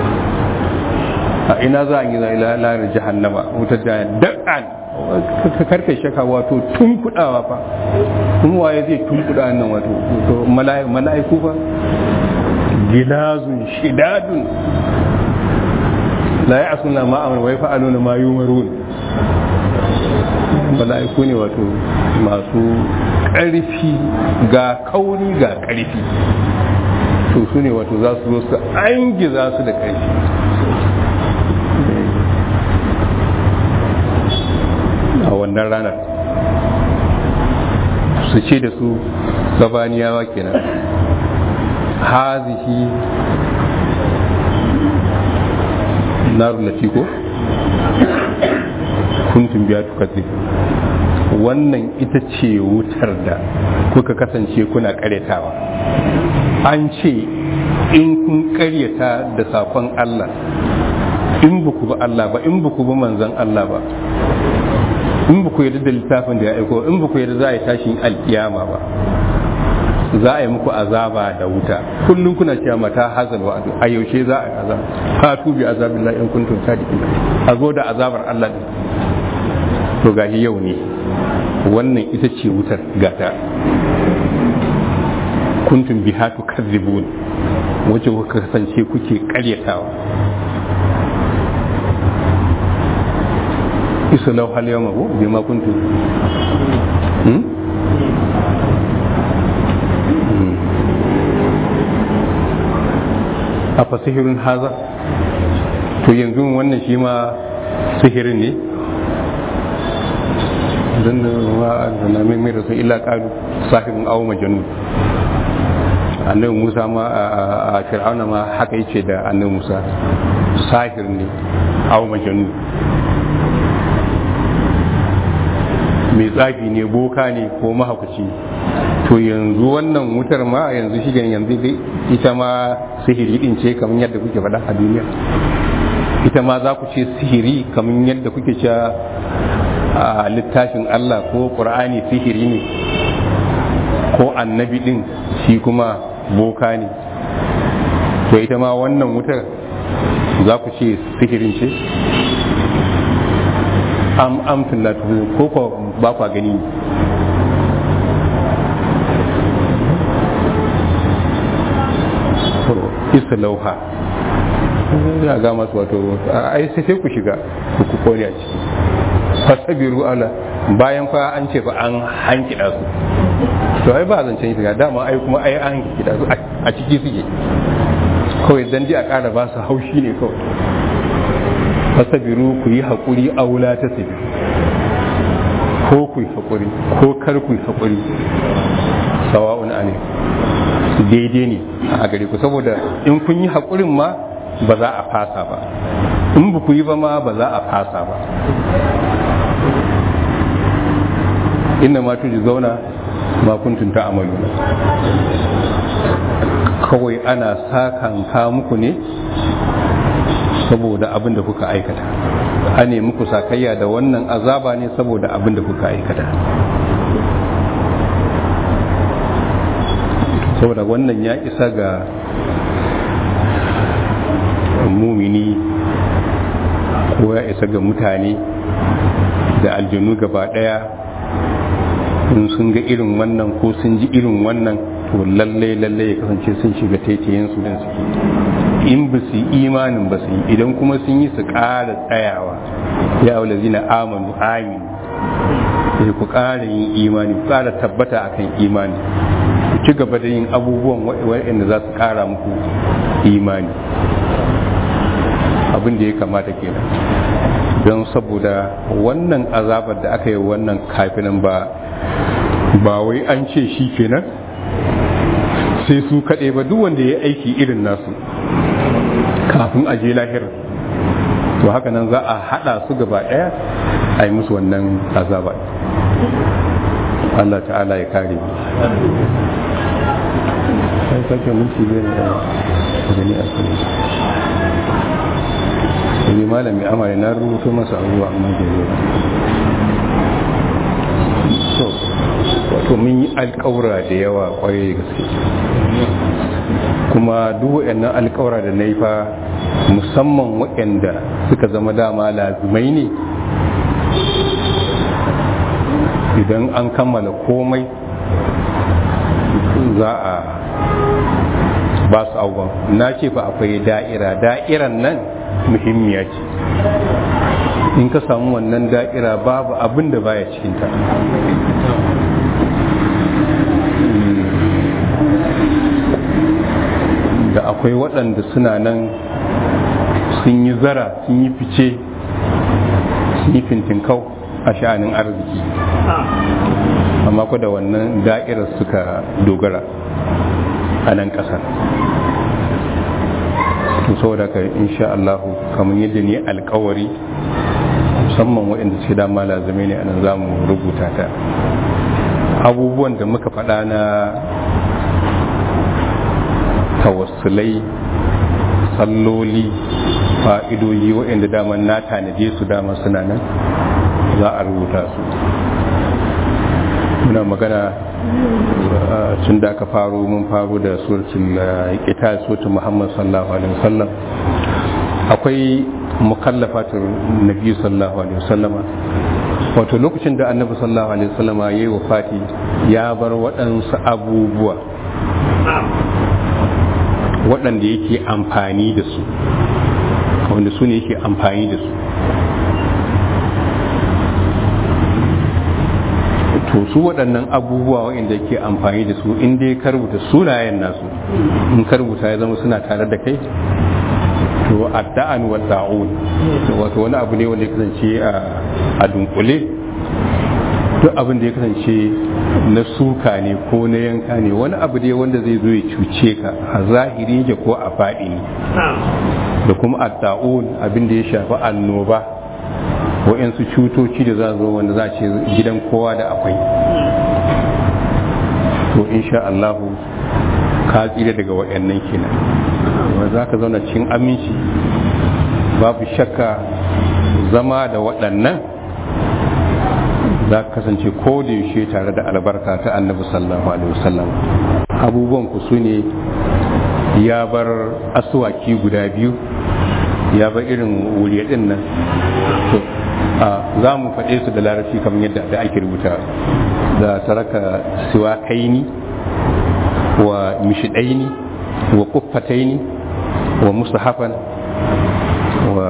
a ina za a yi lalata jahannama wutar da da'an ka karkai shaka wato tun kudawa fa kuma waye zai tun kuda nan wato mala'iku fa gilazun shidadun la ya asuna ma amur wai fa'aluna ma yumarun mala'iku ne wato masu ƙarfi ga kauri ga ƙarfi to su ne wato za su zo su an giza su da ƙarfi a wannan ranar su ce da su gabaniyawa kenan hazihi narun lati ko kuntum biya tukatsi wannan ita ce wutar da kuka kasance kuna karyatawa an ce in kun karyata da sakon Allah in ba ku ba Allah ba in ba ku ba manzan Allah ba in ba ku yarda da littafin da ya aiko in ba ku yarda za a yi tashin alkiyama ba za a yi muku azaba da wuta kullum kuna cewa mata hazal wa a yaushe za a yi azaba fatu bi azabin la in kuntum sadiqin a zo da azabar Allah din to gashi yau ne wannan ita ce wutar gata kuntum biha tukadzibun wacce kuka kasance kuke karyatawa isa lau hal yau mabu bi ma kuntum a fasihirin haza to yanzu wannan shi ma sihirin ne don da wa na mai mai da su illa kalu sahibin awo majanu annabi musa ma a fir'auna ma haka yace da annabi musa sahir ne awo majanu mai tsafi ne boka ne ko mahaukaci to yanzu wannan wutar ma yanzu shi yanzu ita ma sihiri din ce kamar yadda kuke faɗa a duniya ita ma za ku ce sihiri kamar yadda kuke cewa a littafin Allah ko ƙur'ani sihiri ne ko annabi din shi kuma boka ne to ita ma wannan wutar za ku ce sihirin ce am amtun la ko ko ba kwa gani isa lauha ya ga masu wato ai sai sai ku shiga ku kone a ciki fasabiru ala bayan fa an ce fa an hankida su to ai ba zancen shiga dama ai kuma ai an hankida su a ciki suke kawai dan ji a ƙara ba su haushi ne kawai fasabiru ku yi haƙuri a wula ta sabi ko ku yi haƙuri ko kar ku yi haƙuri sawa'un ne daidai ne a gare ku saboda in kun yi haƙurin ma ba za a fasa ba in ba ku yi ba ma ba za a fasa ba inna ma tuji zauna ma kuntum ta amalu kawai ana sakanka muku ne saboda abin da kuka aikata a ne muku sakayya da wannan azaba ne saboda abin da kuka aikata saboda wannan ya isa ga mumini ko ya isa ga mutane da aljanu gaba daya in sun ga irin wannan ko sun ji irin wannan to lallai lallai ya kasance sun shiga taitayen su don suke in ba su yi imanin ba su yi idan kuma sun yi su ƙara tsayawa ya wula zina amanu amin sai ku ƙara yin imani ku ƙara tabbata akan imani ku ci gaba da yin abubuwan waɗanda za su ƙara muku imani abin da ya kamata kenan don saboda wannan azabar da aka yi wannan kafinan ba ba wai an ce shi kenan sai su kaɗai ba duk wanda ya aiki irin nasu kafin a je lahira to haka nan za a haɗa su gaba ɗaya a yi musu wannan azaba Allah ta'ala ya kare mu sai sake minti biyar da gani a kan sai malami amare na rubuto masa abubuwa amma da yau so wato mun yi alƙawura da yawa kwarai da gaske kuma duk waɗannan alƙawura da na yi fa musamman waɗanda suka zama dama lazimai ne idan an kammala komai za a ba su abubuwan na ce fa akwai da'ira da'iran nan muhimmiya ce in ka samu wannan da'ira babu abin da baya cikinta da akwai waɗanda suna nan sun yi zara sun yi fice sun yi fintinkau a sha'anin arziki amma ku da wannan da'irar suka dogara a nan ƙasar to saboda ka insha Allah kamar yadda ni alkawari musamman waɗanda suke dama lazame ne anan za mu rubuta ta abubuwan da muka faɗa na tawassulai salloli fa'idoyi waɗanda dama na tanaje su dama suna nan za a rubuta su muna magana tun da aka faro mun faro da suratul qital suratul muhammad sallallahu alaihi wasallam akwai mukallafatul nabi sallallahu alaihi wasallam wato lokacin da annabi sallallahu alaihi wasallama yayi wafati ya bar waɗansu abubuwa waɗanda yake amfani da su wanda su ne yake amfani da su to su waɗannan abubuwa waɗanda ke amfani da su in dai ka rubuta sunayen nasu in ka rubuta ya zama suna tare da kai to adda'an wa da'un wato wani abu ne wanda ya kasance a dunkule duk abin da ya kasance na suka ne ko na yanka ne wani abu ne wanda zai zo ya cuce ka a zahiri yake ko a faɗi ne da kuma adda'un abin da ya shafi annoba wa'yansu cutoci da za zo wanda za a ce gidan kowa da akwai to insha Allahu ka tsira daga wa'yannan kenan wanda za ka zauna cikin aminci babu shakka zama da waɗannan za ka kasance ko da yaushe tare da albarka ta annabi sallallahu alaihi wasallam abubuwan ku su ne ya bar asuwaki guda biyu ya bar irin wuriya din nan za mu faɗe su da larabci kamar yadda da ake rubuta da saraka siwa kaini wa mishidaini wa kuffataini wa musahafan wa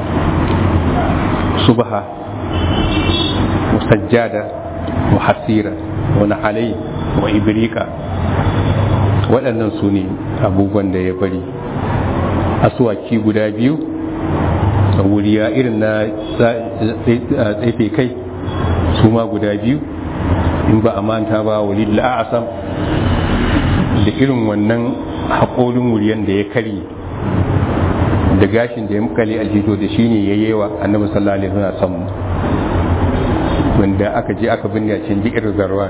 subaha wa sajjada wa hasira wa nahalai wa ibrika waɗannan su ne abubuwan da ya bari asuwaki guda biyu wuriya irin na tsefe kai su ma guda biyu in ba a manta ba walid la'asam da irin wannan haƙorin wuriyan da ya karye da gashin da ya mukale aljito da shi ne ya yewa annabi sallallahu alaihi wasallam wanda aka je aka binne a cikin jikin zarwan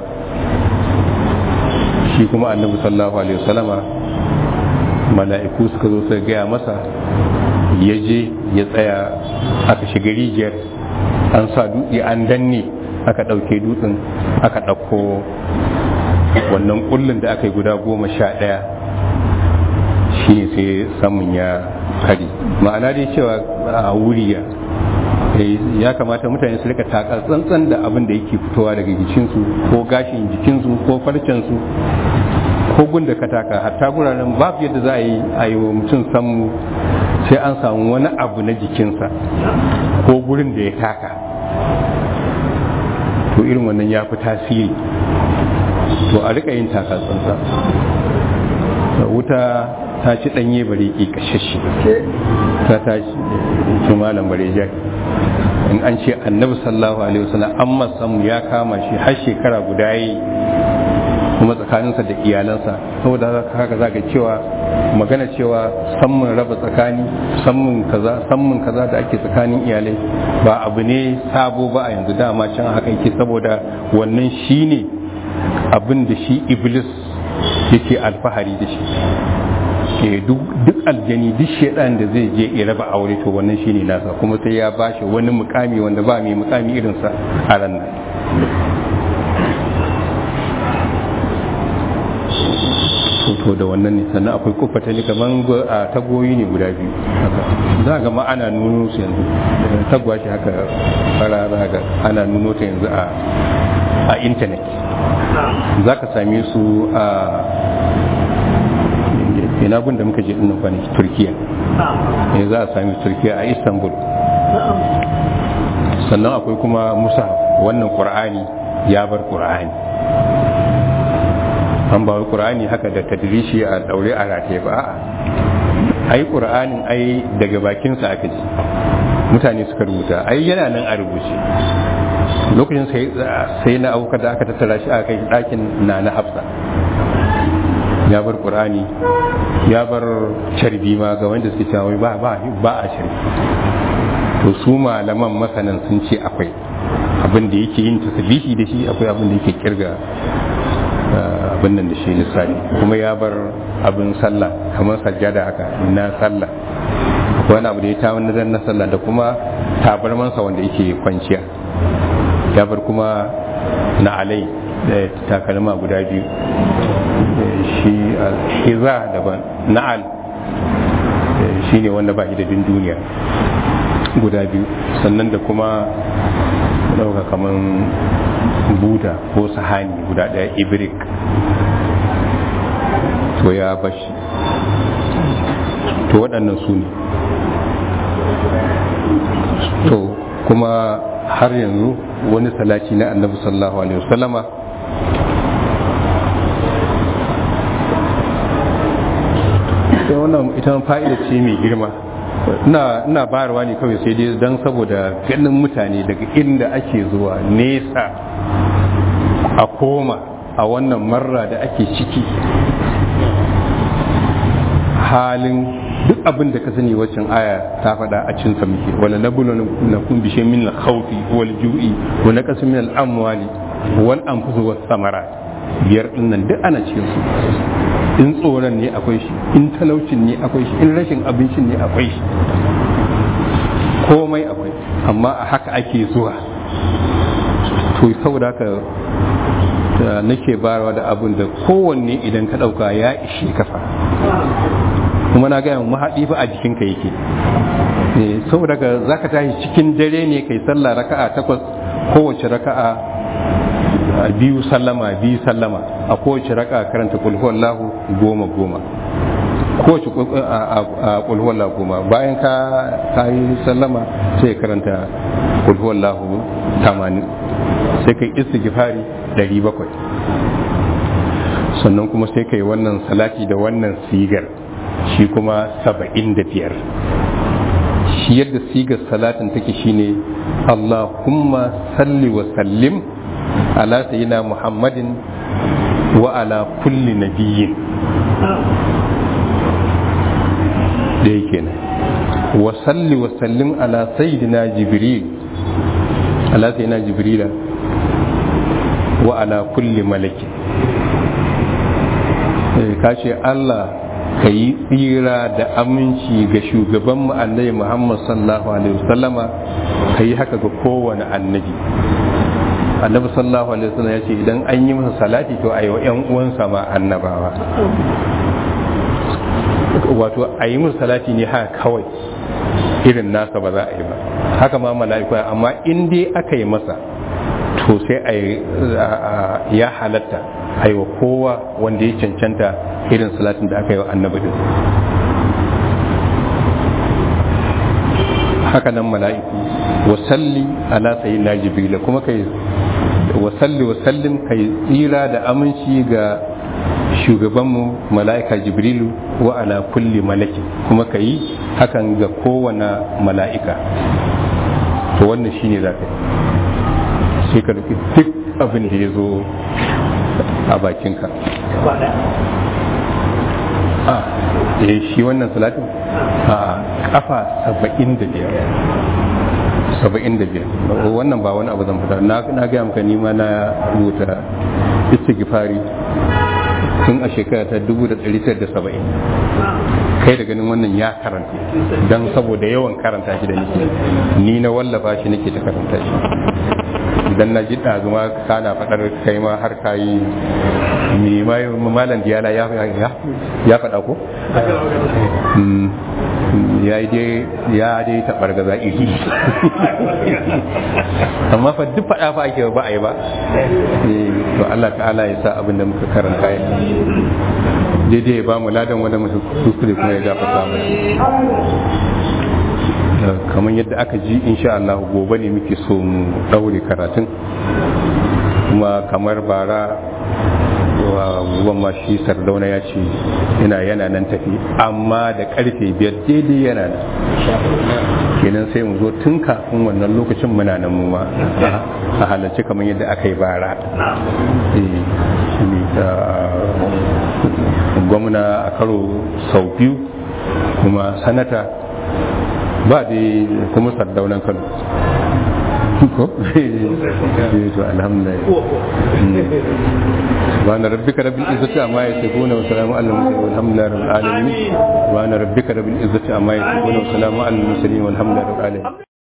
shi kuma annabi sallallahu alaihi wasallama mala'iku suka zo suka gaya masa ya je ya tsaya aka shiga rijiyar an sa dutse an danne aka ɗauke dutsen aka ɗauko wannan kullun da aka yi guda goma sha ɗaya shi ne sai samun ya kari ma'ana dai cewa a wuriya ya kamata mutane su rika taka tsantsan da abin da yake fitowa daga jikinsu ko gashin jikinsu ko farcensu ko gunda ka taka hatta guraren babu yadda za a yi a yi wa mutum samu sai an samu wani abu na jikinsa ko gurin da ya taka to irin wannan ya fi tasiri to a rika yin taka tsantsa wuta ta ci ɗanye bare ke kashashe ta tashi su malam bare jaki in an ce annabi sallallahu alaihi wasallam an masamu ya kama shi har shekara guda yi kuma tsakaninsa da iyalansa saboda haka za ka cewa magana cewa sammun raba tsakani sammun kaza sammun kaza da ake tsakanin iyalai ba abu ne sabo ba a yanzu dama can haka yake saboda wannan shine abin da shi iblis yake alfahari da shi ke duk aljani duk shaidan da zai je ya raba aure to wannan shine nasa kuma sai ya bashi wani mukami wanda ba mai mukami irinsa a ran nan to da wannan ne sannan akwai kufa ta kaman a tagoyi ne guda biyu za ga ma ana nuno su yanzu tagwa shi haka fara za ga ana nuno ta yanzu a intanet za ka same su a ina gun da muka je dinnan kwanaki turkiya ne za a sami turkiya a istanbul sannan akwai kuma musa wannan qur'ani ya bar qur'ani an ba qur'ani haka da tadrishi a daure a rataye ba a'a ai qur'anin ai daga bakinsa aka ji mutane suka rubuta ai yana nan a rubuce lokacin sai na abuka da aka tattara shi a kai ɗakin na na hafsa ya bar qur'ani ya bar carbi ma ga wanda suke cewa ba ba ba a carbi to su malaman masanan sun ce akwai abin da yake yin tasbihi da shi akwai abin da yake kirga abin nan da shi lissafi kuma ya bar abin sallah kamar sajjada haka na sallah akwai wani abu da ya ta wani na sallah da kuma tabarmansa wanda yake kwanciya ya bar kuma na alai da takalma guda biyu shi hiza daban na'al shi ne wanda ba shi da bin duniya guda biyu sannan da kuma ɗauka kamar buta ko sahani guda ɗaya ibrik to ya bashi to waɗannan su ne to kuma har yanzu wani salati na annabi sallallahu alaihi wasallama sai wannan ita fa'ida ce mai girma ina bayarwa ne kawai sai dai don saboda ganin mutane daga inda ake zuwa nesa a koma a wannan marra da ake ciki halin duk abin da ka sani waccan aya ta faɗa a cin muke wala na bulu na kun bishe min al-khawfi wal ju'i wa naqas min al-amwali wal anfus was samarat biyar dinnan duk ana cikin su in tsoron ne akwai shi in talaucin ne akwai shi in rashin abincin ne akwai shi komai akwai amma a haka ake zuwa to saboda haka nake barawa da abin da kowanne idan ka ɗauka ya ishe kafa kuma na gaya mahaɗi fa a jikinka yake saboda ka za ka tashi cikin dare ne kai sallah raka'a takwas kowace raka'a biyu sallama biyu sallama a kowace raka'a karanta kulhuwallahu goma goma kowace kulhuwallahu goma bayan ka yi sallama sai karanta kulhuwallahu tamanin sai kai istighfari ɗari bakwai sannan kuma sai kai wannan salati da wannan sigar shi kuma saba'in da biyar shi yadda sigar salatin take shine Allahumma salli wa sallim ala sayyidina Muhammadin wa ala kulli nabiyyin da yake nan wa salli wa sallim ala sayyidina Jibril ala sayyidina Jibril wa ala kulli malakin ka ce Allah ka yi tsira da aminci ga shugaban annabi Muhammad sallallahu alaihi wasallama ka yi haka ga kowane annabi annabi sallallahu alaihi wasallam ya ce idan an yi masa salati to a yi wa 'yan uwansa ma annabawa wato a yi musu salati ne haka kawai irin nasa ba za a yi ba haka ma mala'iku amma in dai aka yi masa to sai a ya halatta a yi wa kowa wanda ya cancanta irin salatin da aka yi wa annabi din haka nan mala'iku wasalli ala sayyidina jibril kuma kai wasalli wasallin kai tsira da aminci ga shugabanmu mala'ika jibrilu wa ala kulli malaki kuma ka yi hakan ga kowane mala'ika to wannan shine za ka yi sai ka rufe duk abin da ya zo a bakinka a eh shi wannan salatin a kafa saba'in da biyar saba'in da biyar wannan ba wani abu zan fita na na gaya maka nima na rubuta istighfari tun a shekara ta dubu da ɗari da saba'in kai da ganin wannan ya karanta don saboda yawan karanta shi da nake ni na wallafa shi nake ta karanta shi idan na ji ɗazuma kana faɗar kai ma har ka yi malam diyala ya faɗa ko? ya yi dai ya dai taɓar gaza iri amma fa duk faɗa fa ake ba a yi ba to Allah ta'ala ya sa abin da muka karanta ya daidai ya ba mu ladan wanda muka kuskure kuma ya gafarta mana kamar yadda aka ji insha Allah gobe ne muke so mu daure karatun kuma kamar bara wa ma shi sardauna ya ce yana yana nan tafi amma da karfe biyar daidai yana nan kenan sai mu zo tun kafin wannan lokacin muna nan mu ma a halarci kamar yadda aka yi bara gwamna a karo sau biyu kuma sanata ba dai kuma sardaunan kano ko to alhamdulillah subhana rabbika rabbil izzati amma yasifuna wa salamun alal mursalin walhamdulillahi rabbil alamin subhana rabbika rabbil izzati amma yasifuna wa salamun alal mursalin walhamdulillahi rabbil alamin